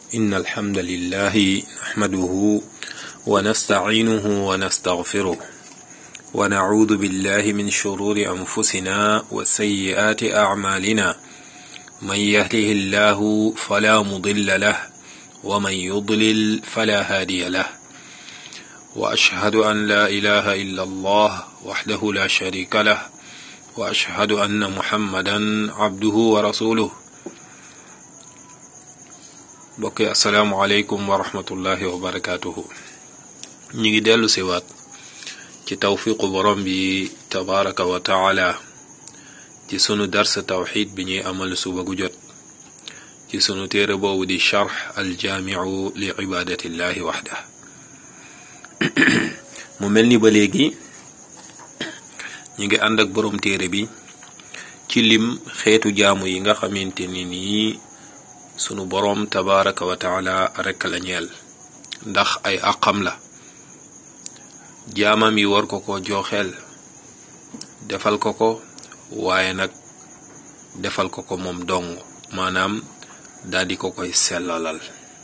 إن الحمد لله نحمده ونستعينه ونستغفره ونعوذ بالله من شرور أنفسنا وسيئات أعمالنا من يهده الله فلا مضل له ومن يضلل فلا هادي له وأشهد أن لا إله إلا الله وحده لا شريك له وأشهد أن محمدا عبده ورسوله mbokk yi asalaamualeykum wa rahmatullahi wa barakaatuhu ñu ngi dellu siwaat ci tawfiqu borom bi tabaraka wa taala ci sunu darsa tawxid bi ñuy amal suba gu jot ci sunu téere boobu di charx aljaamiu li ibadatillahi waxda mu mel ni ba léegi ñu ngi ànd ak borom téere bi ci lim xeetu jaamu yi nga xamante ni nii sunu boroom tabaraka wa taala rekk la ñeel ndax ay àqam la jaamam yi war ko ko joxeel defal ko ko waaye nag defal ko ko moom dong maanaam daldi ko koy sellalal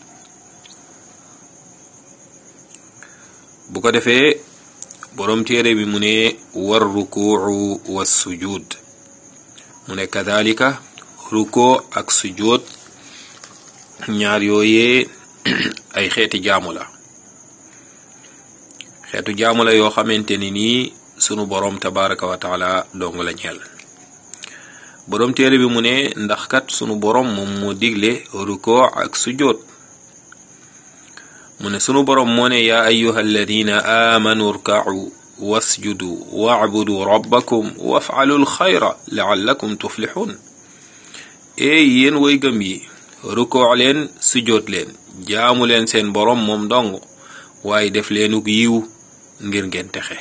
bu ko defee boroom téere bi mu ne war rukuu wa sujud mu ne kadalika rukoo ak sujud ñaar yooyee ay xeeti jaamu la xeetu jaamu la yoo xamante ni nii sunu boroom tabaraka wa taala dong la ñeel boroom téere bi mu ne ndax kat sunu boroom moom moo digle ruko ak sujjóot mu ne sunu boroom moo ne yaa ayuha alladina aamanu rka'u wasjudu wa'budu rabbakum waf'alu alxayra la'allakum tuflixuun eey yéen way gëm yi rukoo leen sujjóot leen jaamu leen seen boroom moom dong waaye def leenug yiw ngir ngeen texe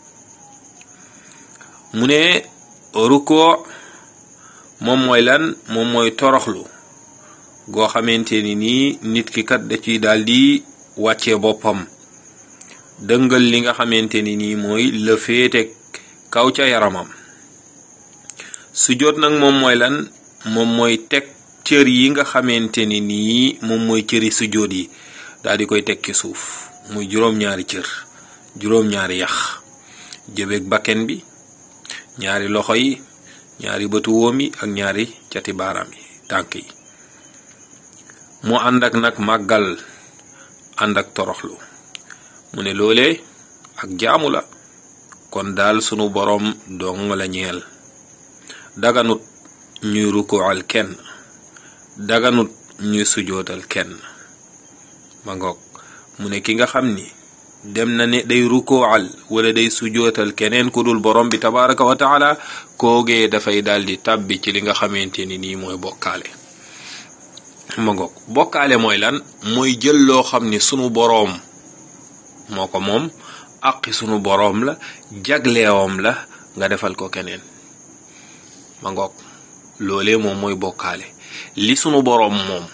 mu ne rukoo moom mooy lan moom mooy toroxlu goo xamante ni nii nit ki kat da ciy daldi wàccee boppam dëngal li nga xamante ni nii mooy la féete kaw ca yaramam sujjóot nag moom mooy lan moom mooy teg cër yi nga xamante ni nii moom mooy cëri sujjóot yi daal di koy teg ci suuf muy juróom-ñaari cër juróom-ñaari yax jëbeeg bakken bi ñaari loxo yi ñaari bëtu wóom yi ak ñaari cati baaraam yi tànk yi mu ànd ak nag màggal ànd ak toroxlu mu ne loolee ak jaamu la kon daal sunu boroom dong la ñeel daganut ñuy rukoal kenn daganut ñuy sujootal kenn ma ngoog mu ne ki nga xam ni dem na ne day rukoal wala day sujootal keneen ku dul borom bi tabaraka wa taala koogee dafay daldi tàbbi ci li nga xamante ni nii mooy bokkaale ma ngoog bokkaale mooy lan mooy jël loo xam ni sunu boroom moo ko moom aqi sunu boroom la jagleewam la nga defal ko keneen ma ngoog loolee moom mooy bokkaale li sunu boroom moom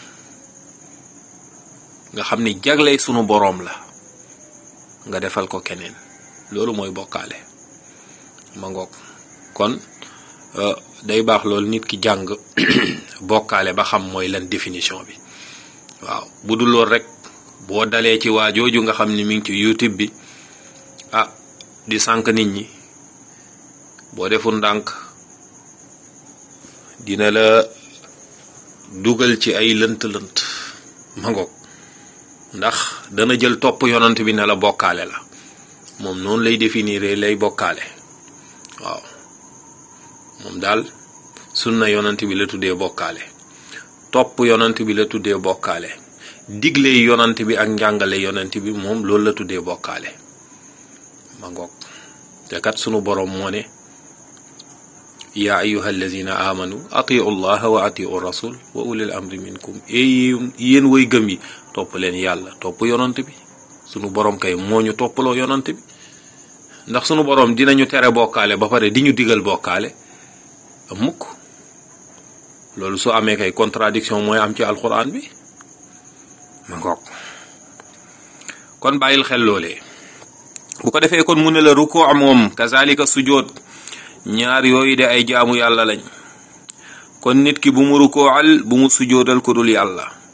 nga xam ni jagley sunu boroom la nga defal ko keneen loolu mooy bokkaale ma ngoog kon day baax loolu nit ki jàng bokkaale ba xam mooy lan définition bi waaw bu dul lool rek boo dalee ci waa jooju nga xam ni mi ngi ci YouTube bi ah di sànq nit ñi boo deful ndànk dina la dugal ci ay lënt-lënt ma ngoog ndax dana jël topp yonant bi ne la bokkaale la moom noonu lay définir lay bokkaale waaw moom daal sunna yonant bi la tuddee bokkaale topp yonant bi la tuddee bokkaale digle yonant bi ak njàngale yonant bi moom loolu la tuddee bokkaale ma ngoog te kat sunu boroom moo ne yaa ayuha alladina amanu atiu llaha wa atiu rasul wa ulil amri minkum e yéen way gëm yi topp leen yàlla topp yonant bi sunu boroom kay moo ñu toppaloo yonant bi ndax sunu boroom dinañu tere bokkaale ba pare di ñu digal bokkaale mukk loolu su amee kay contradiction mooy am ci alquran bi ma ngoog kon bàyyil xel loolee bu ko defee kon mu ne la rukoo moom kazalika sujood ñaar yooyu de ay jaamu yàlla lañ kon nit ki bu mu rukoal bu mu sujoodal ko dul yàlla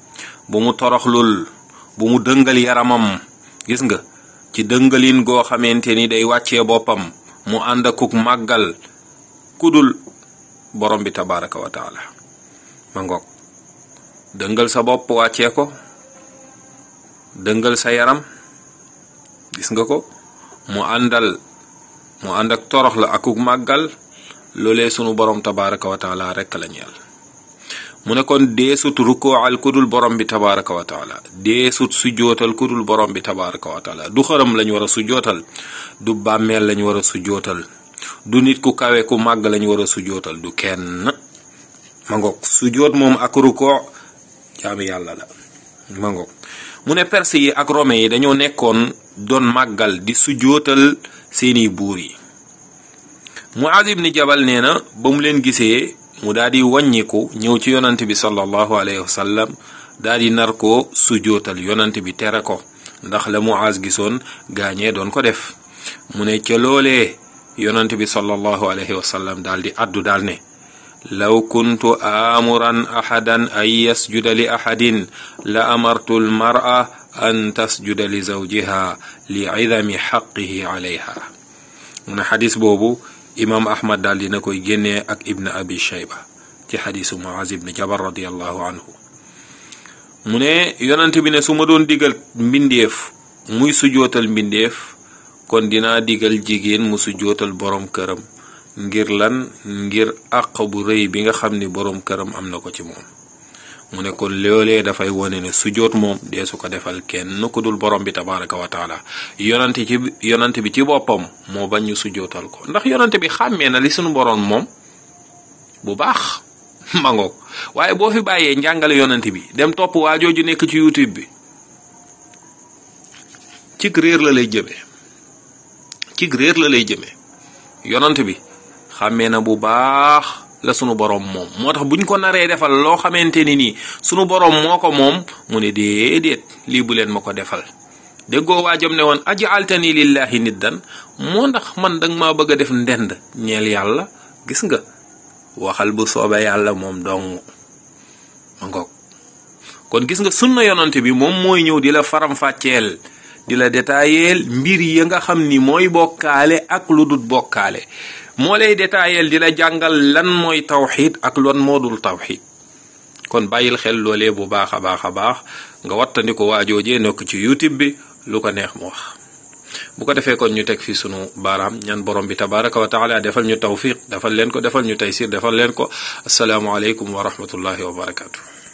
bu mu toroxlul bu mu dëngal yaramam gis nga ci dëngalin goo xamante ni day wàccee boppam mu ànd akuk màggal kudul borom bi tabaraka wa taala ma ngoog dëngal sa bopp wàccee ko dëngal sa yaram gis nga ko mu àndal mu ànd ak torox la akuk màggal loolee sunu borom tabaraka wa taala rekk la ñeel mu ne kon deesut rukoal kudul borom bi tabaraka wa taala deesut sujjootal kudul borom bi tabaraka wa taala du xërëm lañ war a sujjootal du bàmmeel lañ war a sujjootal du nit ku kawe ku màgg lañ war a sujjootal du kenn ma ngoog sujjoot moom ak rukoo jaami yàlla la ma ngoog mu ne perse yi ak rome yi dañoo nekkoon doon màggal di sujjootal seeni buur yi Muaaz ibni Jabal nee na ba mu leen gisee mu daal di wàññiku ñëw ci yonant bi sallallahu alayhi wa sallam daal di nar ko sujjootal yonant bi tere ko ndax la Muaaz gisoon gaañee doon ko def mu ne ca loolee yonant bi sallallahu alayhi wa sallam daal di addu daal ne law kuntu aamuran ahadan an yasjuda li ahadin la amartu almara an tasjuda li zawjiha li idami xaqihi alayha mu ne xadis boobu imaam ahmad daal dina koy génnee ak ibn abi shayba ci xadisu muaz ibn jabal radiallahu anhu mu ne yonent bi ne su ma doon digal mbindeef muy sujootal mbindeef kon dinaa digal jigéen mu sujootal borom këram ngir lan ngir àq bu rëy bi nga xam ni borom këram am na ko ci moom mu ne kon loolee dafay wone ne sujoot moom dee su ko defal kenn ku dul borom bi tabaraka wa taala yonante ci yonante bi ci boppam moo bañ ñu sujootal ko ndax yonante bi xàmmee na li suñu borom moom bu baax mangoog waaye boo fi bàyyee njàngale yonante bi dem topp waa jooju nekk ci youtube bi cig réer la lay jëme cig réer la lay jëme yonante bi xàmmee na bu baax la sunu borom moom moo tax buñ ko naree defal loo xamante ni nii sunu borom moo ko moom mu ne déedéet lii bu leen ma ko defal déggoo waajam ne woon ajaaltani lillahi niddan moo ndax man danga maa bëgg a def ndend ñeel yàlla gis nga waxal bu soobee yàlla moom dong ma ngoog kon gis nga sunna yonante bi moom mooy ñëw di la faram-fàcceel di la détaayeel mbir ya nga xam ni mooy bokkaale ak lu dut bokkaale moo lay détaayeel di la jàngal lan mooy tawxid ak lan moo dul tawxid kon bàyyil xel loolee bu baax a baax a baax nga wattandiko waajoojee nekk ci youtube bi lu ko neex mu wax bu ko defee kon ñu teg fi sunu baaraam ñaan borom bi tabaraka wa taala defal ñu tawfiq defal leen ko defal ñu taysir defal leen ko asalaamualeykum wa rahmatullahi wa barakatu